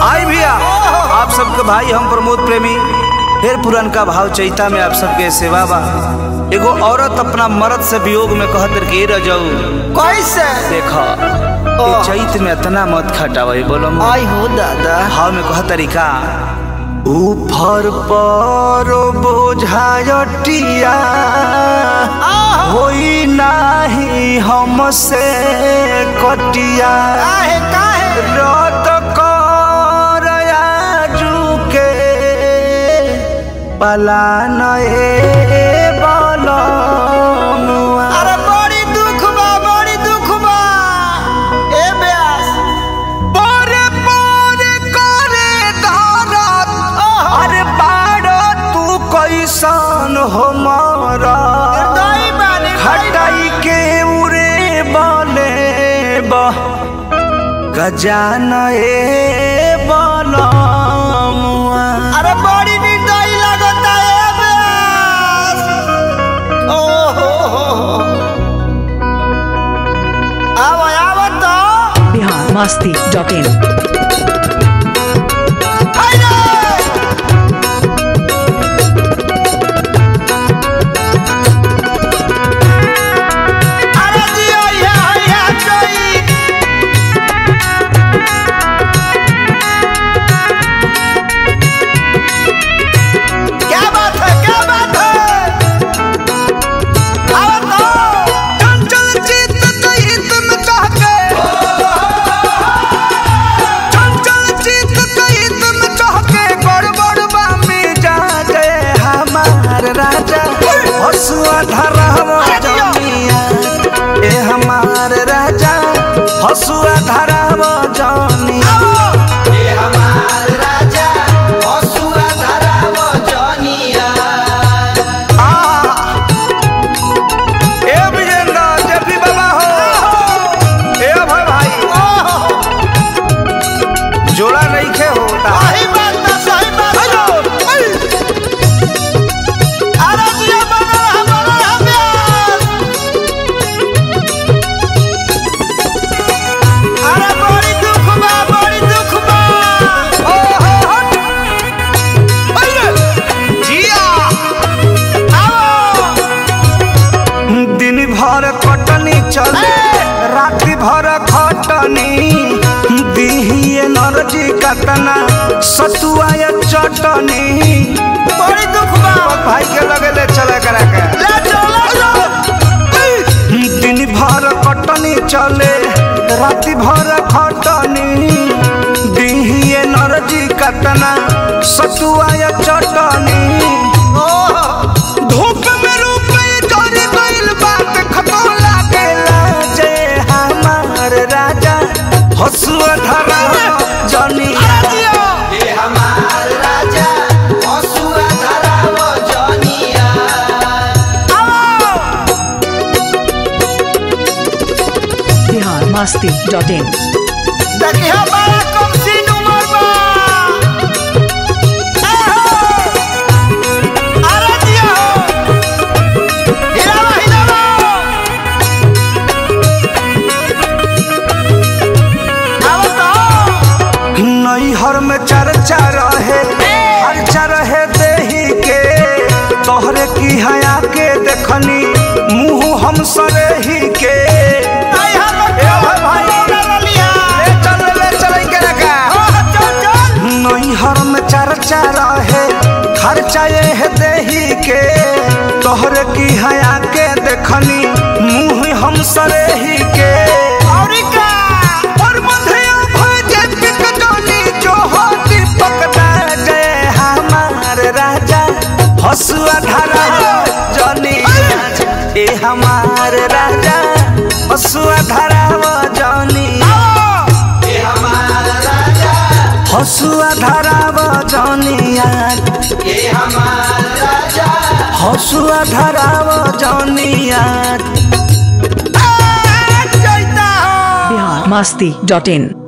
आई भैया आप सबके भाई हम प्रमोद प्रेमी फिर पुरनका भाव चैता में आप सबके सेवा बा एगो औरत अपना मर्द से वियोग में कहत के रह जाऊ कैसे देखा ये चैत में इतना मत खटावे बोलो आई हो दादा भाव में कह तरीका ऊपर पर बोझायटिया होई नाही हमसे कटिया काहे काहे रत कर आजुके पलान ए बलनुआ अरे बड़ी दुख बा बड़ी दुख बा ए ब्यास पोरे पोरे करे धरत अरे बाड़ तू कैसन हो मारा दई बानी हटाई के उरे बले बा गजान ए बलमुआ अरे बड़ी निर्दयी लगता है ए ब्यास ओ हो हो हो आवा आवा तो बिहार मस्ती डॉट इन हाय रे अरे जियो ये हैया चोई क्या बात है क्या बात है आओ तो चंचल चित कही तुम कह के चंचल चित कही तुम कह के गड़बड़ बामी जा गए हमार राजा हसुआ धरम जमिया ए हमार राजा हसुआ धरम जमिया ए विजेंद्र जफी बाबा हो ए अभय भाई जोड़ा नहीं खे होता सही बात ना सही बात ना अरे जियो बना रहा बना रहा ब्यास अरे बड़ी दुख बा बड़ी दुख बा ओ हो हो अरे जिया आओ दिन भर कटनी चले राति भर खटनी दिहिए नरजी कतना सतुआ या चटनी बड़ी दुख बा भाई के लगे ले चले करा के ले चलो ले चलो दिन भर कटनी चले राति भर खटनी दिहिए नरजी कतना सतुआ या चटनी धूप में रूप जरी गइल बात खतो लागेला जय हमार राजा हसुआ धरा जनी अरे जियो बिहार मस्ती डॉट इन देखिए बड़ा कम सीन उमर बा ए हो अरे जियो हिलावा हिलावा आओ तो नैहर में चर्चा रहे हर्चा रहे देही के तोहरे की हया के देखनी मुंह हम सरेही के आई हम ए भाई भाई लिया ले चल ले चल के रखा ओ चल चल नैहर में चर्चा रहे खर्चा ये देही के तोहरे की हया के देखनी मुंह हम सरेही के और का और मधेय भजे पिकटोनी जो हो दीपक दा जय हमार राजा हसुआ धरा जनी ए हमार राजा हसुआ धरा जनी हसुआ धरा जनिया हसुआ धरा जनिया जैता हो बिहार मस्ती डॉट इन